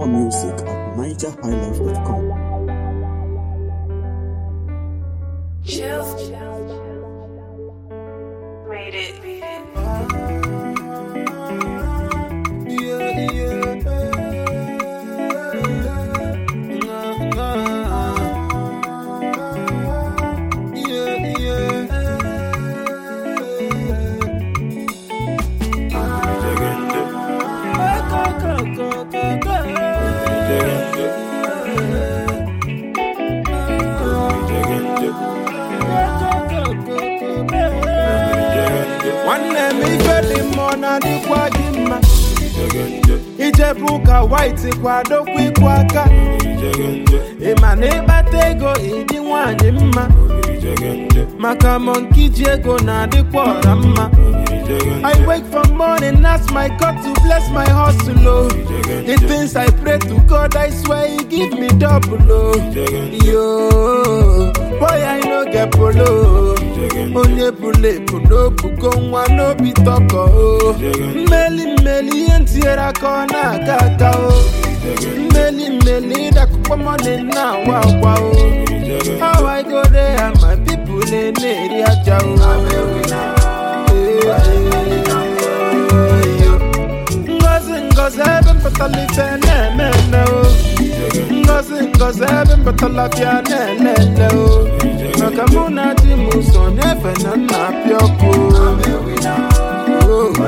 More music at nigerhighlife.com. Chills. Made it. Made it. nwanne m ife dị mma ọ na-adịkwa gị mma ijebu ụka white kwadokwa ịkwụ aka ịma na ịkpata ego ịdị nwanyị mma maka monki ji ego na-adịkwa ọra mma I wake from morning, ask my God to bless my hustle. Oh. The things I pray to God, I swear He give me double. Oh. Yo, boy, I no get polo. Onye bule no bugo nwa no be toko. Oh. Mmeli mmeli ihe ntinyere aka ọ na-aga aga. Oh. Mmeli mmeli ịdakụkpọ money na-awa akwa. Oh. How I go there and my people na-eri aja. Oh. Ngozi ngozi ebe mpụtara ife na-eme eme o Ngozi ngozi ebe mpụtara bịa na-ele ele o Maka mụ na di m so n'efe na nna apịa ọkụ Oh,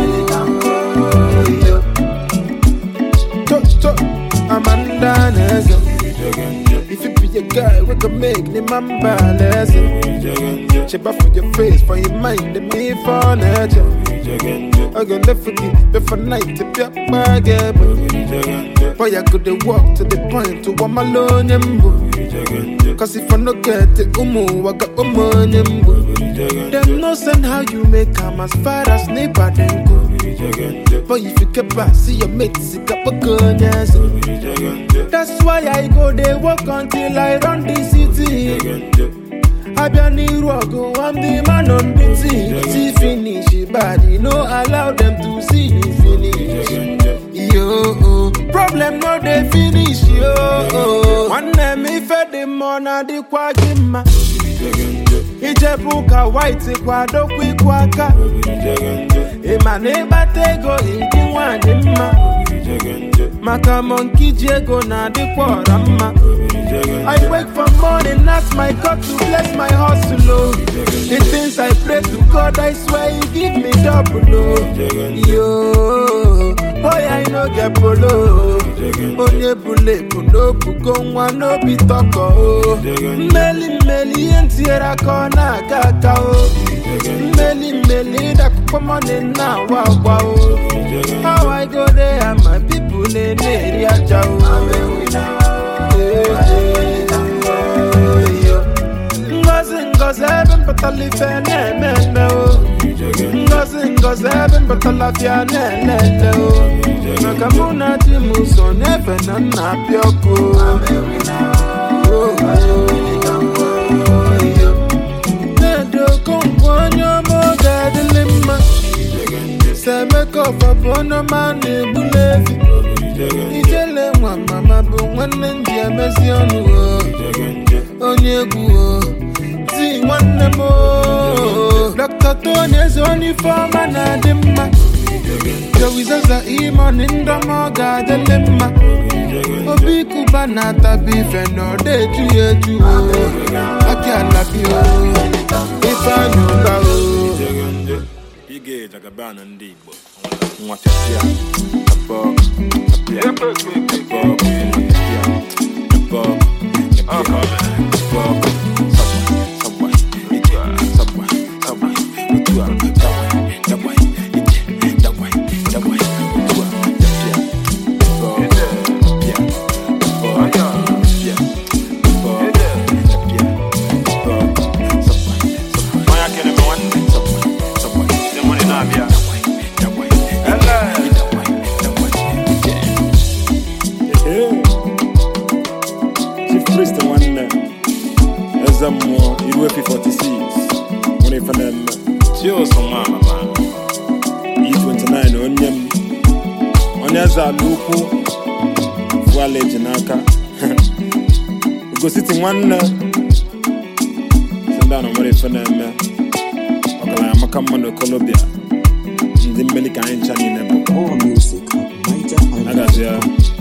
oh, Cho cho Amanda na-eze If you be a guy, we can make the man balance. Cheba for your face, for your mind, and me for nature. I can live for you, before night to be a bag. Boy, I could walk to the point to one alone. Cause if I no get it, umu, I got umu. Them no send how you make come as far as neighbor then go. But if you keep back, see your mates, it up a gun, yes. That's why I go they walk until I run the city. I be an Irogo, I'm the man on the team. See finish body, no allow them to see you finish. Yo, problem no they finish yo. One name if the mona di kwa gima. Ijebu ụka white kwadokwa ịkwụ aka ịma na ịkpata ego ịdị nwanyị mma maka monki ji ego na-adịkwa ọra mma I wake from morning, ask my God to bless my hustle. Oh. The things I pray to God, I swear He give me double. Oh. Yo, boy, I no get polo. Onye bule no bugo nwa no be toko. Oh. Mmeli mmeli ihe ntinyere aka ọ na-aga aga. Oh. Mmeli mmeli ịdakụkpọ money na-awa agwa. Oh. How I go there and my people na-eri aja. Oh. Ngozi ngozi ebe mpụtara ife na-eme eme o Ngozi ngozi ebe mpụtara bịa na-ele ele o Maka mụ na di m so n'efe na nna apịa ọkụ Na-edo okonkwo onye ọma oge adịlị mma Semeka ọfọ bụ onye ọma na-egbuli efi Ijele nwa mama bụ nwanne ndị emezi ọnụ o onye egwu o ti nwanne m o Dr. Tony eze onye ifeọma na-adị mma Jowizaza imoni ndọma ọ ga-adịlị mma obi kuba na-atabi ife na ọ na-eju ya eju o aki alabi o ife anya ụka o Ige jagabana ndị Igbo nwa chasịa abọ apịa abọ apịa abọ abọ sabwa sabwa ije sabwa sabwa otu a dawa dawa ije dawa dawa otu a apịa abọ apịa abọ apịa abọ apịa abọ sabwa sabwa Onye akịrị m nwanne sabwa sabwa ndị mụrụ na-abịa dawa dawa dawa dawa ije Chief Priest nwanne eze mmụọ iru efi 46 nwere ife na-eme Chios nwa amama E29 onye m onye eze ala ukwu ala eji n'aka egositi nwanne si ndị a na nwere ife na-eme ọgaranya maka mma na okolobịa ndị mmeli ka anyị ncha niile bụ More music at agazie NigerHighlife.com.